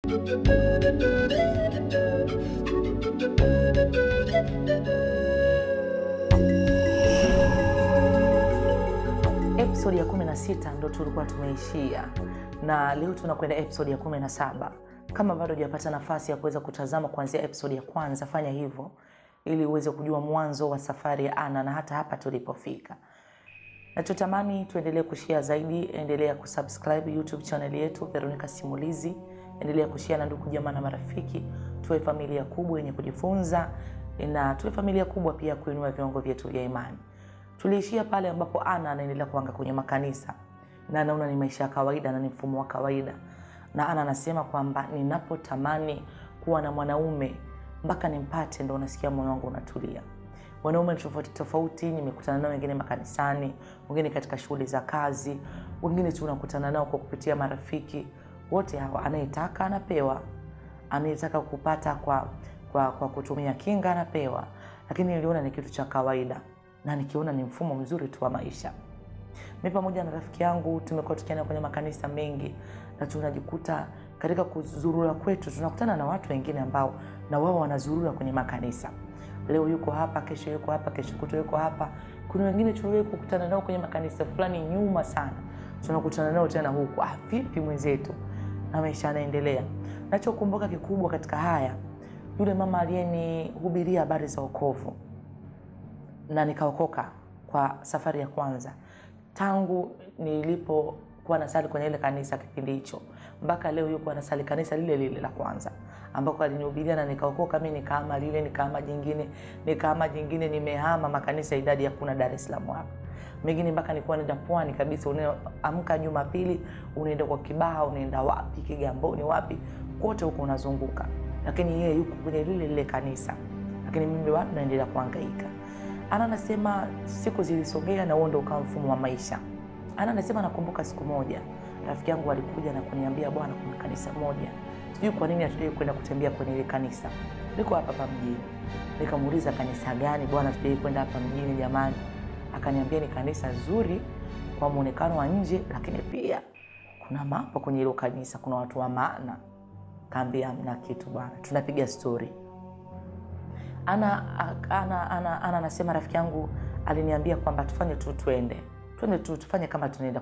Episodi ya 16 ndo tulikuwa tumeishia, na leo tunakwenda episodi ya 17. Kama bado hujapata nafasi ya kuweza kutazama kuanzia episodi ya kwanza, fanya hivyo ili uweze kujua mwanzo wa safari ya Anna na hata hapa tulipofika. Nachotamani tuendelee kushare zaidi, endelea kusubscribe YouTube channel yetu Veronica Simulizi, endelea kushare na ndugu jamaa na marafiki, tuwe familia kubwa yenye kujifunza na tuwe familia kubwa pia kuinua viwango vyetu vya imani. Tuliishia pale ambapo Ana anaendelea kuanga kwenye makanisa na anaona ni maisha ya kawaida na ni mfumo wa kawaida, na Ana anasema kwamba ninapotamani kuwa na mwanaume mpaka nimpate, ndo unasikia moyo wangu unatulia. Wanaume tofauti tofauti nimekutana nao, wengine makanisani, wengine katika shughuli za kazi, wengine tu unakutana nao kwa kupitia marafiki. Wote hawa anayetaka anapewa, anayetaka kupata kwa, kwa, kwa kutumia kinga anapewa, lakini niliona ni kitu cha kawaida na nikiona ni mfumo mzuri tu wa maisha. Mi pamoja na rafiki yangu tumekuwa tukienda kwenye makanisa mengi na tunajikuta katika kuzurura kwetu tunakutana na watu wengine ambao na wao wanazurura kwenye makanisa. Leo yuko hapa, kesho yuko hapa, kesho kutwa yuko hapa. Kuna wengine tuliwahi kukutana nao kwenye makanisa fulani nyuma sana, tunakutana nao tena huku. Ah, vipi mwenzetu? Na maisha yanaendelea. Nachokumbuka kikubwa katika haya, yule mama aliyenihubiria habari za wokovu na nikaokoka kwa safari ya kwanza tangu nilipokuwa nasali kwenye ile kanisa kipindi hicho mpaka leo yuko anasali kanisa lile lile la kwanza ambako alinihubiria na nikaokoka. Mi nikahama lile, nikahama jingine, nikahama jingine, nimehama makanisa idadi ya kuna Dar es Salaam hapa mengine mpaka nilikuwa naenda pwani kabisa. Unaamka Jumapili unaenda kwa Kibaha, unaenda wapi, Kigamboni, wapi, kote huko unazunguka, lakini yeye yuko kwenye lile lile kanisa, lakini mimi bado naendelea kuhangaika. Ana anasema siku zilisogea na huo ndo ukawa mfumo wa maisha. Ana anasema nakumbuka siku moja rafiki yangu alikuja na kuniambia, bwana, kuna kanisa moja, sijui kwa nini hatujai kwenda kutembea kwenye ile kanisa, liko hapa hapa mjini. Nikamuuliza kanisa gani bwana, hatujai kwenda hapa mjini jamani? Akaniambia ni kanisa zuri kwa muonekano wa nje, lakini pia kuna mambo kwenye hilo kanisa, kuna watu wa maana. Kaambia mna kitu bwana, tunapiga stori ana ana ana ana anasema rafiki yangu aliniambia kwamba tufanye tu twende twende tu tufanye kama tunaenda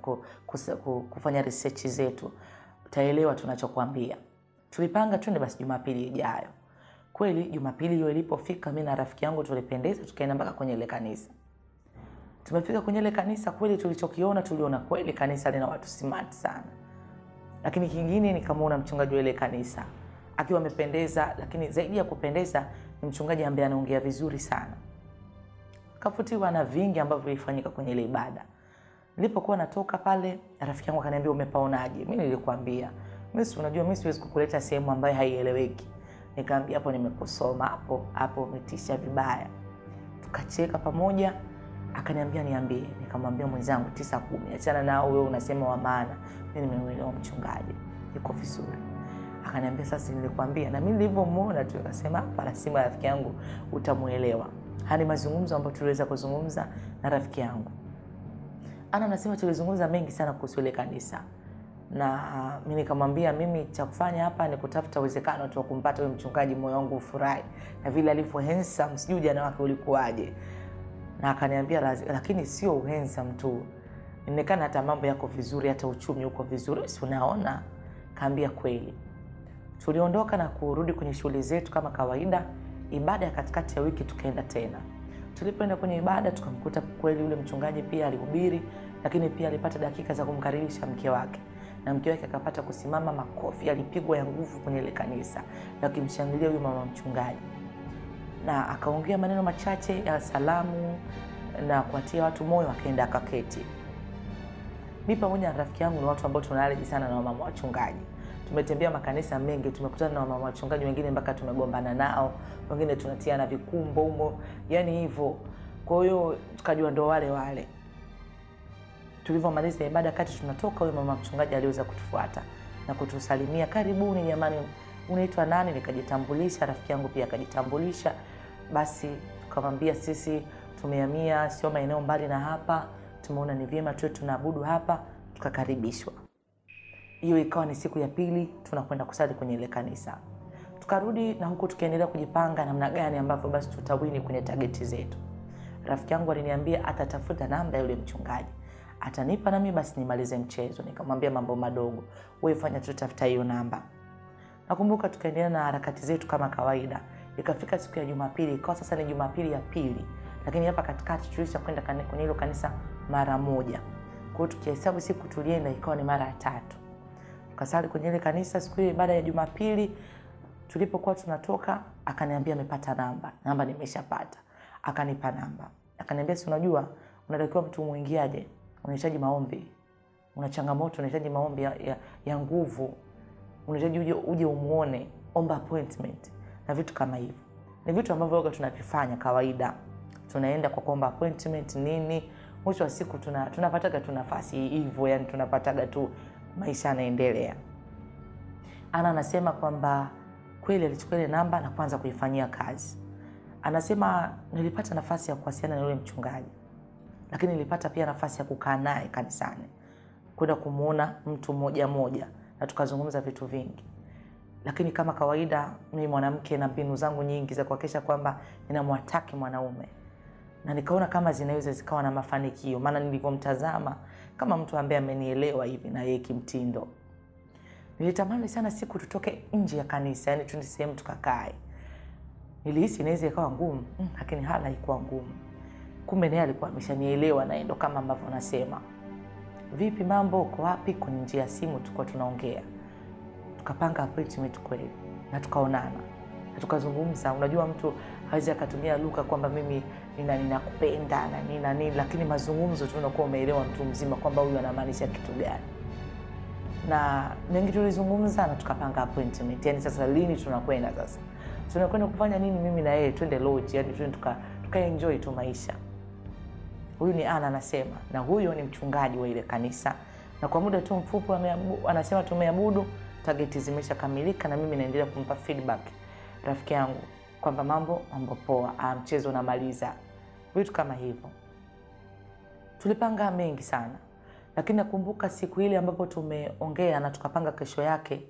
kufanya research zetu, utaelewa tunachokwambia. Tulipanga twende basi Jumapili ijayo. Kweli Jumapili hiyo ilipofika, mi na rafiki yangu tulipendeza, tukaenda mpaka kwenye ile kanisa. Tumefika kwenye ile kanisa, kweli tulichokiona, tuliona kweli kanisa lina watu smart sana, lakini kingine nikamwona mchungaji wa ile kanisa akiwa amependeza, lakini zaidi ya kupendeza ni mchungaji ambaye anaongea vizuri sana. Kafutiwa na vingi ambavyo vilifanyika kwenye ile ibada. Nilipokuwa natoka pale, rafiki yangu akaniambia umepaonaje? Mimi nilikwambia mimi, si unajua mimi siwezi kukuleta sehemu ambayo haieleweki. Nikamwambia hapo nimekusoma, hapo hapo umetisha vibaya. Tukacheka pamoja, akaniambia niambie. Nikamwambia mwenzangu, tisa kumi, achana nao, wewe unasema wa maana. Mimi nimemuelewa mchungaji, yuko vizuri Akaniambia sasa, nilikwambia. Na mimi nilivyomwona tu nikasema hapa, lazima rafiki yangu utamuelewa. Haya ni mazungumzo ambayo tuliweza kuzungumza na rafiki yangu Ana. Anasema tulizungumza mengi sana kuhusu ile kanisa, na mimi nikamwambia, mimi cha kufanya hapa ni kutafuta uwezekano tu wa kumpata huyo mchungaji, moyo wangu ufurahi na vile alivyo handsome, sijui ujana wake ulikuwaje. Na akaniambia lakini sio handsome tu, inaonekana hata mambo yako vizuri, hata uchumi uko vizuri, si unaona? Kaambia kweli tuliondoka na kurudi kwenye shughuli zetu kama kawaida. Ibada ya katikati ya wiki tukaenda tena. Tulipoenda kwenye ibada, tukamkuta kweli yule mchungaji pia alihubiri, lakini pia alipata dakika za kumkaribisha mke wake, na mke wake akapata kusimama. Makofi yalipigwa ya nguvu kwenye ile kanisa yakimshangilia huyu mama mchungaji, na akaongea maneno machache ya salamu na kuatia watu moyo, akaenda akaketi. Mi pamoja na rafiki yangu ni watu ambao tunaleji sana na wamama wachungaji tumetembea makanisa mengi, tumekutana na wamama wachungaji wengine mpaka tumegombana nao, wengine tunatia na vikumbo humo, yani hivyo. Kwa hiyo tukajua ndo wale wale. Tulivyomaliza ibada, kati tunatoka, huyo mama mchungaji aliweza kutufuata na kutusalimia, karibuni jamani, unaitwa nani? Nikajitambulisha, rafiki yangu pia akajitambulisha. Basi tukamwambia sisi tumehamia, sio maeneo mbali na hapa, tumeona ni vyema tuwe tunaabudu hapa, tukakaribishwa. hiyo ikawa ni siku ya pili tunakwenda kusali kwenye ile kanisa tukarudi na huku tukiendelea kujipanga namna gani ambavyo basi tutawini kwenye tageti zetu rafiki yangu aliniambia atatafuta namba ya yule mchungaji atanipa nami basi nimalize mchezo nikamwambia mambo madogo wewe fanya tu tafuta hiyo namba nakumbuka tukaendelea na harakati zetu kama kawaida ikafika siku ya jumapili ikawa sasa ni jumapili ya pili lakini hapa katikati tulisha kwenda kani- kwenye hilo kanisa mara moja kwa hiyo tukihesabu siku tulienda ikawa ni mara ya tatu tukasali kwenye ile kanisa siku ile baada ya jumapili tulipokuwa tunatoka akaniambia amepata namba namba nimeshapata akanipa namba akaniambia si unajua unatakiwa mtu mwingiaje unahitaji maombi una changamoto unahitaji maombi ya, ya, ya nguvu unahitaji uje, uje umuone omba appointment na vitu kama hivyo ni vitu ambavyo waga tunavifanya kawaida tunaenda kwa kuomba appointment nini mwisho wa siku tuna, tunapataga tu nafasi hivyo yani tunapataga tu maisha yanaendelea ana anasema kwamba kweli alichukua ile namba na kuanza kuifanyia kazi anasema nilipata nafasi ya kuwasiliana na yule mchungaji lakini nilipata pia nafasi ya kukaa naye kanisani kwenda kumwona mtu mmoja mmoja na tukazungumza vitu vingi lakini kama kawaida mimi mwanamke na mbinu zangu nyingi za kuhakikisha kwamba ninamwataki mwanaume na nikaona kama zinaweza zikawa na mafanikio maana nilivyomtazama kama mtu ambaye amenielewa hivi na yeye kimtindo nilitamani sana siku tutoke nje ya kanisa yani tuende sehemu tukakae nilihisi inaweza ikawa ngumu mm, lakini hala haikuwa ngumu kumbe naye alikuwa ameshanielewa naye ndo kama ambavyo nasema vipi mambo uko wapi kwenye njia ya simu tulikuwa tunaongea tukapanga appointment kweli na tukaonana na tukazungumza unajua mtu hawezi akatumia lugha kwamba mimi nina ninakupenda na nini na nini lakini mazungumzo tu unakuwa umeelewa mtu mzima kwamba huyu anamaanisha kitu gani na mengi tulizungumza na tukapanga appointment yani sasa lini tunakwenda sasa tunakwenda kufanya nini mimi na yeye twende lodge yani twende tuka, tuka enjoy tu maisha huyu ni ana anasema na huyo ni mchungaji wa ile kanisa na kwa muda tu mfupi wameabu- anasema tumeabudu tageti zimeshakamilika na mimi naendelea kumpa feedback rafiki yangu kwamba mambo mambo poa ah, mchezo unamaliza vitu kama hivyo tulipanga mengi sana lakini nakumbuka siku ile ambapo tumeongea na tukapanga kesho yake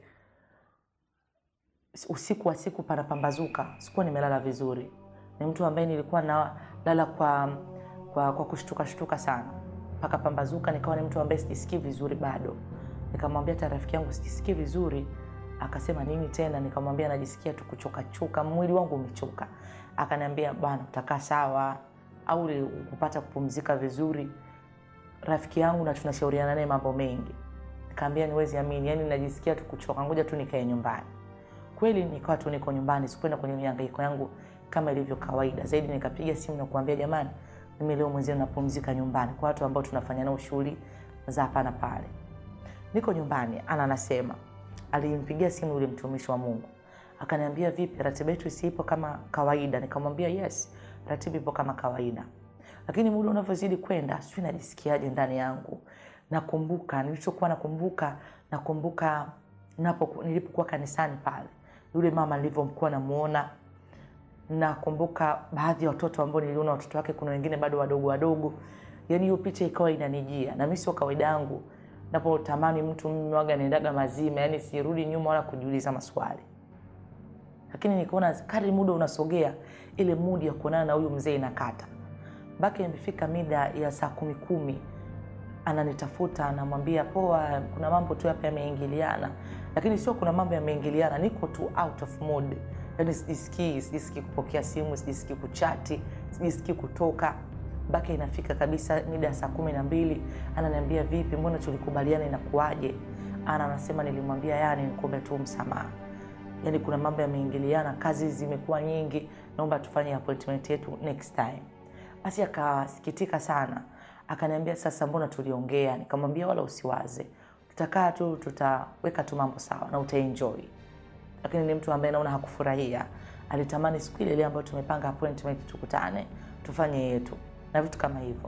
usiku wa siku panapambazuka sikuwa nimelala vizuri ni mtu ambaye nilikuwa nalala kwa kwa, kwa kushtuka shtuka sana mpaka pambazuka nikawa ni mtu ambaye sijisikii vizuri bado nikamwambia hata rafiki yangu sijisikii vizuri akasema nini tena nikamwambia najisikia tu kuchokachoka mwili wangu umechoka akaniambia bwana utakaa sawa au uli- kupata kupumzika vizuri rafiki yangu na tunashauriana naye mambo mengi nikaambia niwezi amini yani najisikia tu kuchoka ngoja tu nikae nyumbani kweli nikawa tu niko nyumbani sikwenda kwenye mihangaiko yangu kama ilivyo kawaida zaidi nikapiga simu na kuambia jamani mimi leo mwenzenu napumzika nyumbani kwa watu ambao tunafanya nao shughuli za hapa na pale niko nyumbani ana anasema alimpigia simu yule mtumishi wa mungu akaniambia vipi ratiba yetu isiipo kama kawaida nikamwambia yes ratiba ipo kama kawaida lakini muda unavyozidi kwenda sijui najisikiaje ndani yangu nakumbuka nilichokuwa nakumbuka nakumbuka napo nilipokuwa kanisani pale yule mama nilivyomkuwa namuona nakumbuka baadhi ya watoto ambao niliona watoto wake kuna wengine bado wadogo wadogo yani hiyo picha ikawa inanijia na mi sio kawaida yangu napotamani mtu mimi waga naendaga mazima yani sirudi nyuma wala kujiuliza maswali lakini nikaona kadri muda unasogea ile mudi ya kuonana na huyu mzee inakata mpaka imefika mida ya saa kumi kumi ananitafuta anamwambia poa kuna mambo tu hapa yameingiliana lakini sio kuna mambo yameingiliana niko tu out of mood yani sijisikii sijisikii kupokea simu sijisikii kuchati sijisikii kutoka mpaka inafika kabisa mida ya saa kumi na mbili ananiambia vipi mbona tulikubaliana inakuaje ana anasema nilimwambia yani nikuombe tu msamaha yani kuna mambo yameingiliana kazi zimekuwa nyingi naomba tufanye appointment yetu next time basi akasikitika sana akaniambia sasa mbona tuliongea nikamwambia wala usiwaze tutakaa tu tutaweka tu mambo sawa na utaenjoy lakini ni mtu ambaye naona hakufurahia alitamani siku ile ile ambayo tumepanga appointment tukutane tufanye yetu na vitu kama hivyo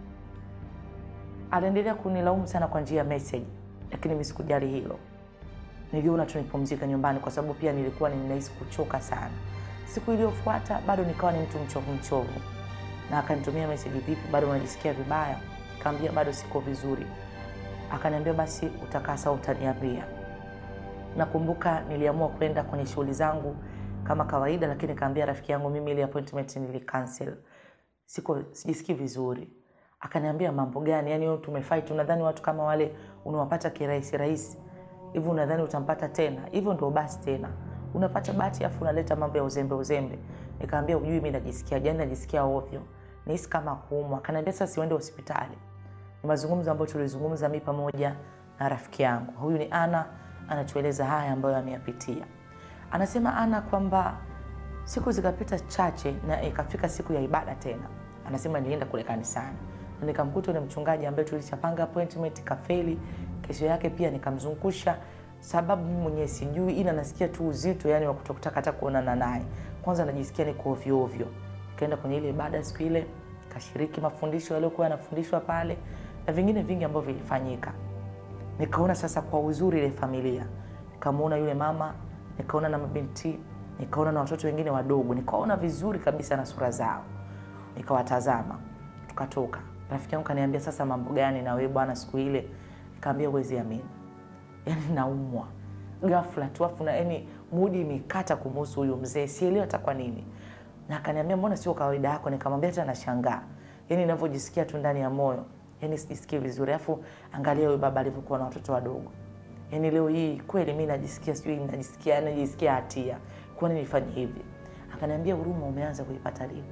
aliendelea kunilaumu sana kwa njia ya message lakini mi sikujali hilo niliona tu nipumzike nyumbani kwa sababu pia nilikuwa ninahisi kuchoka sana siku iliyofuata bado nikawa ni mtu mchovu mchovu na akanitumia meseji vipi bado unajisikia vibaya kaambia bado siko vizuri akaniambia basi utakaa sawa, utaniambia. Nakumbuka niliamua kwenda kwenye shughuli zangu kama kawaida, lakini kaambia rafiki yangu mimi ile appointment nili cancel, siko sijisikii vizuri. Akaniambia mambo gani? Yani wewe tumefight, unadhani watu kama wale unawapata kirahisi rahisi hivi? Unadhani utampata tena hivyo? Ndio basi tena unapata bahati afu unaleta mambo ya uzembe uzembe. Nikaambia ujui mimi najisikia jani, najisikia ovyo, nihisi kama kuumwa. Akaniambia sasa siende hospitali. Ni mazungumzo ambayo tulizungumza mimi pamoja na rafiki yangu. Huyu ni Ana, anatueleza haya ambayo ameyapitia. Anasema Ana kwamba siku zikapita chache na ikafika siku ya ibada tena. Anasema nilienda kule kanisani na nikamkuta yule mchungaji ambaye tulishapanga appointment kafeli. Kesho yake pia nikamzungusha, sababu mimi mwenyewe sijui, ila nasikia tu uzito yani wa kutokutaka hata kuonana naye. Kwanza najisikia niko ovyo ovyo. Kaenda kwenye ile ibada siku ile, kashiriki mafundisho yaliyokuwa yanafundishwa pale na vingine vingi ambavyo vilifanyika. Nikaona sasa kwa uzuri ile familia, nikamuona yule mama, nikaona na mabinti, nikaona na watoto wengine wadogo, nikaona vizuri kabisa na sura zao, nikawatazama. Tukatoka, rafiki yangu kaniambia, sasa mambo gani na wewe bwana siku ile? Nikaambia uwezi amini, yani naumwa ghafla tu, afu na yani mudi imekata kumhusu huyu mzee, sielewi hata kwa nini. Na akaniambia mbona sio kawaida yako? Nikamwambia hata nashangaa, yani ninavyojisikia tu ndani ya moyo yani sijisikii vizuri. Afu angalia huyu baba alivyokuwa na watoto wadogo. Yani leo hii kweli mimi najisikia sijui najisikia najisikia hatia. Kwa nini nifanye hivi? Akaniambia huruma umeanza kuipata lini?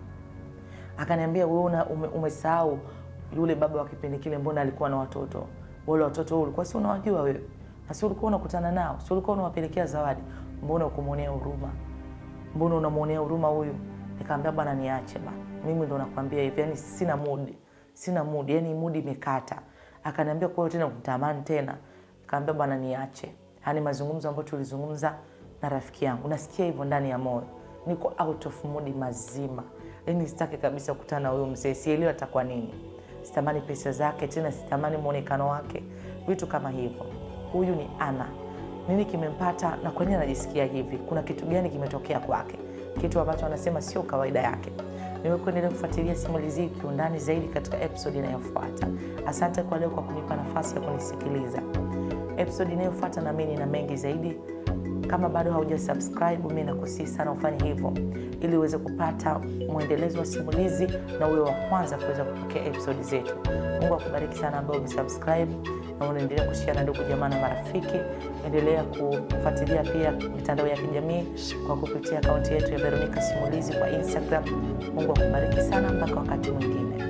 Akaniambia wewe una ume, umesahau yule baba wa kipindi kile, mbona alikuwa na watoto wale watoto wao ulikuwa si unawajua wewe, na si ulikuwa unakutana nao, si ulikuwa unawapelekea zawadi, mbona ukumwonea huruma? Mbona unamwonea huruma huyu? Nikamwambia bwana, niache bana, mimi ndo nakwambia hivi, yani sina mudi sina mudi, yani mudi imekata. Akaniambia kwa hiyo tena kutamani tena? Nikamwambia bwana niache. Yani mazungumzo ambayo tulizungumza na rafiki yangu, nasikia hivyo ndani ya moyo, niko out of mudi mazima, yani sitaki kabisa kukutana na huyo mzee, sielewi hata kwa nini. Sitamani pesa zake tena, sitamani muonekano wake, vitu kama hivyo. Huyu ni Ana. Nini kimempata na kwa nini anajisikia hivi? Kuna kitu gani kimetokea kwake, kitu ambacho anasema sio kawaida yake? niwe kuendelea kufuatilia simulizi hii kiundani zaidi katika episodi inayofuata. Asante kwa leo kwa kunipa nafasi ya kunisikiliza. Episodi inayofuata na mimi nina mengi zaidi. Kama bado hauja subscribe, mimi nakusii sana ufanye hivyo ili uweze kupata mwendelezo wa simulizi na uwe wa kwanza kuweza kupokea episodi zetu. Mungu akubariki sana ambao umesubscribe na unaendelea kushare na ndugu jamaa na marafiki. Endelea kufuatilia pia mitandao ya kijamii kwa kupitia akaunti yetu ya Veronica Simulizi kwa Instagram. Mungu akubariki sana, mpaka wakati mwingine.